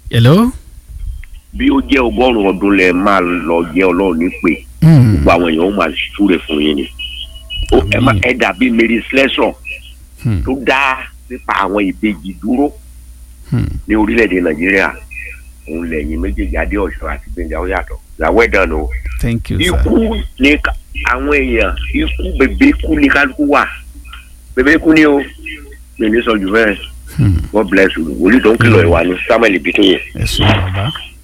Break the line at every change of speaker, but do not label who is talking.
hello.
bí ó jẹ́ ọgọ́rùn-ún ọdún lẹ máa lọ jẹ́ ọlọ́run nípè
Hmm.
gbogbo àwọn èèyàn ó máa súre fún yín ni Ó- ẹ má- ẹ dàbí Mary Slessor
Hmm.
tó dá nípa àwọn ìbejì dúró
Hmm.
ní orílẹ̀-èdè Nàìjíríà òun lẹ́yìn méjèèjì adé ọ̀ṣọ́ àti gbẹ̀ngà ó yàtọ̀ làwọn ẹ̀dá nù.
thank you sir.
ikú ni ká- àwọn èèyàn ikú bèbè ikú ni kálukú wà bèbè ikú ni o mi ní sọ jù bẹ́ẹ̀
Hmm.
God bless you wòlíì tó ń kìlọ̀ ìwà ni Samuel Bitoye.
ẹ ṣeun bàbá.